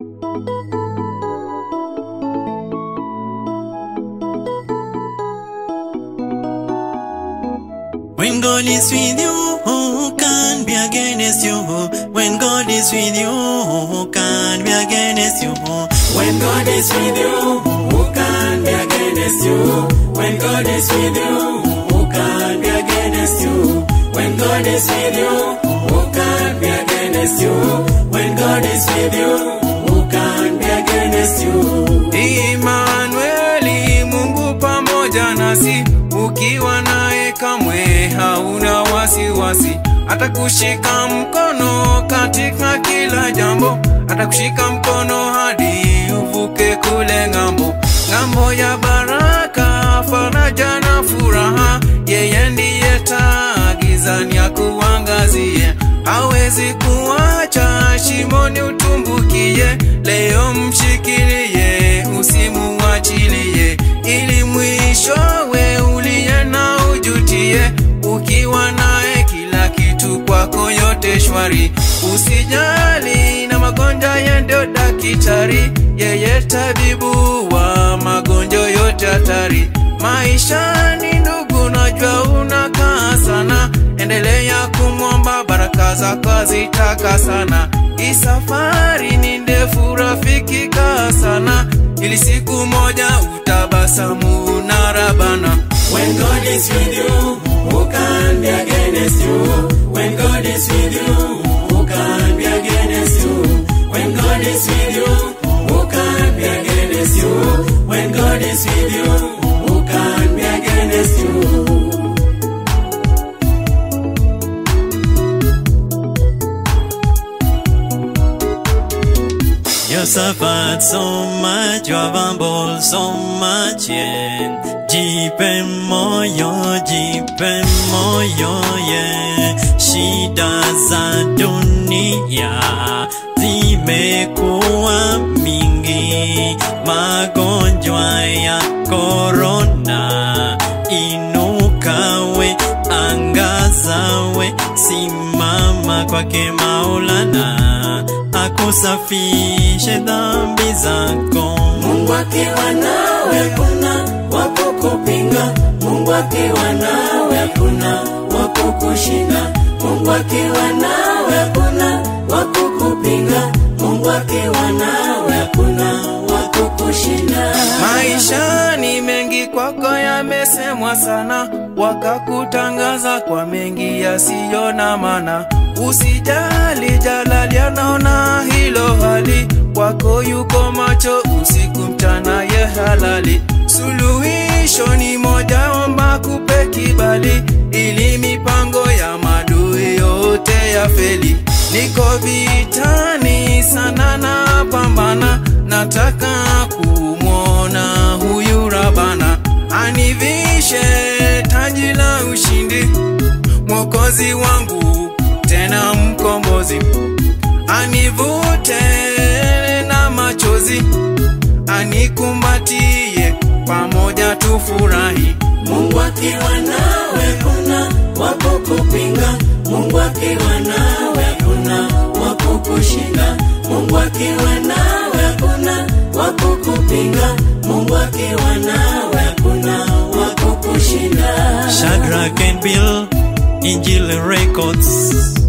When God is with you, who can be against you? When God is with you, who can be against you? When God is with you, who can be against you? When God is with you, who can be against you? When God is with you, who can be against you? When God is with you, who can be against you? Imanueli, Mungu pamoja nasi, ukiwa naye kamwe hauna wasiwasi. Atakushika mkono katika kila jambo, atakushika mkono hadi uvuke kule ng'ambo, ng'ambo ya baraka, faraja na furaha. Yeye ndiye taa gizani akuangazie, hawezi kuacha shimoni utumbukie. Leo mshikilie, usimuachilie, ili mwishowe uliye na ujutie. Ukiwa naye kila kitu kwako yote shwari, usijali na magonjwa, yeye ndio daktari, yeye tabibu wa magonjwa yote hatari. Maisha ni ndugu, najua unakaa sana, endelea kumwomba, baraka zako zitaka sana. Hii safari ni ndefu, rafiki, kaa sana, ili siku moja utabasamu na rabana. When God is with you, who can be against you? When God is with you, who can be against you? When God is with you, who can be against you? When God is with you, who can be against you? You suffered so much, you have humbled so much, yeah. Jipe moyo, jipe moyo, yeah. Shida za dunia zimekuwa mingi, magonjwa ya korona. Inuka we, angaza we, simama kwake Maulana akusafishe dhambi zako. Mungu akiwa nawe kuna wakukupinga. Mungu akiwa nawe kuna wakukushinda. Mungu akiwa nawe kuna wakukupinga. Mungu akiwa nawe kuna wakukushinda. Maisha ni mengi kwako yamesemwa sana, wakakutangaza kwa mengi yasiyo na maana. Usijali, Jalali anaona hilo hali, kwako yuko macho usiku mchana, ye halali. Suluhisho ni moja, omba kupe kibali, ili mipango ya madui yote ya feli. Niko vitani sana na pambana, nataka kumwona huyu Rabana anivishe taji la ushindi, mwokozi wangu tena mkombozi, anivute na machozi, anikumbatie, pamoja tufurahi. Mungu akiwa nawe kuna wakukupinga. Mungu akiwa nawe kuna wakukushinda. Mungu akiwa nawe kuna wakukupinga. Mungu akiwa nawe kuna wakukushinda. Shadrach and Bill, Injil Records.